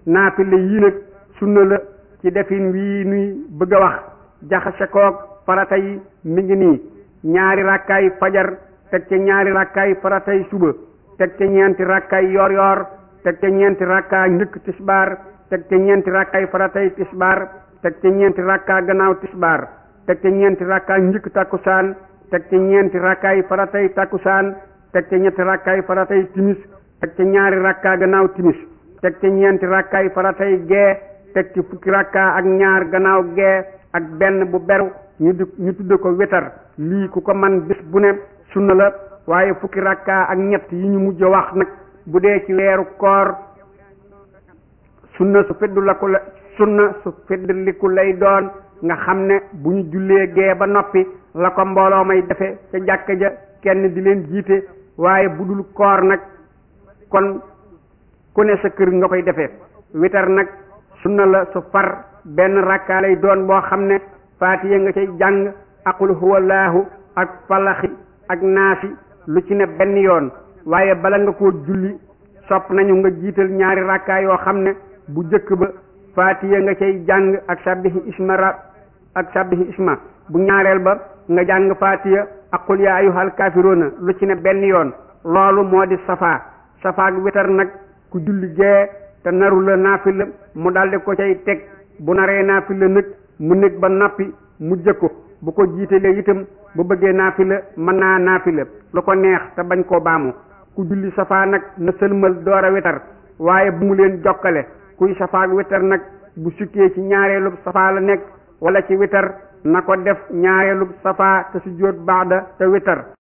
naafile yii nag sunna la ci defin wii nuy bëgg a wax jaxase koog farata yi mi ngi nii ñaari rakkaay fajar teg ca ñaari rakkaay faratay suba teg ca ñeenti rakkaay yor yor teg ca ñeenti rakkaa njëkk tisbaar teg ca ñeenti rakkaay faratay tisbaar teg ca ñeenti rakkaa gannaaw tisbaar teg ca ñeenti rakkaa njëkk takkusaan teg ca ñeenti rakkaay faratay takkusaan teg ca ñetti rakkaay faratay timis teg ca ñaari rakkaa gannaaw timis teg ca ñeenti rakkaay faratay gee teg ci fukki rakkaa ak ñaar gannaaw gee ak benn bu beru ñu di ñu tudde ko wetar lii ku ko man bis bu ne sunna la waaye fukki rakkaa ak ñett yi ñu mujj wax nag bu dee ci weeru koor sunna su feddu la ku la sunna su feddliku lay doon nga xam ne bu ñu jullee gee ba noppi la ko mbooloo may defe ca jàkka ja kenn di leen jiite waaye bu dul koor nag kon ku ne sa kër nga koy defee witar nag sunna la su far benn rakkaa lay doon boo xam ne faatiya nga cay jàng aqul huwallaahu ak falaxi ak naasi lu ci ne benn yoon waaye bala nga koo julli sopp nañu nga jiital ñaari rakkaa yoo xam ne bu jëkk ba faatiya nga cay jàng ak sabbihi isma rab ak sabbihi isma bu ñaareel ba nga jàng faatiya ak qul yaa ayyuhal kaafiruuna lu ci ne benn yoon loolu moo di safaa safaak witar nag ku julli gee te naru la naafila mu daldi ko cay teg bu naree naafila nag mu nekk ba nappi mu jëkko bu ko jiitalee itam bu bëggee naafila mën naa naafila lu ko neex te bañ koo baamu ku julli safaa nag na sëlmal door a witar waaye bu mu leen jokkale kuy safaak witar nag bu sukkee ci ñaareelub safaa la nekk wala ci witar na ko def ñaareelub safaa te sujjóot baada te witar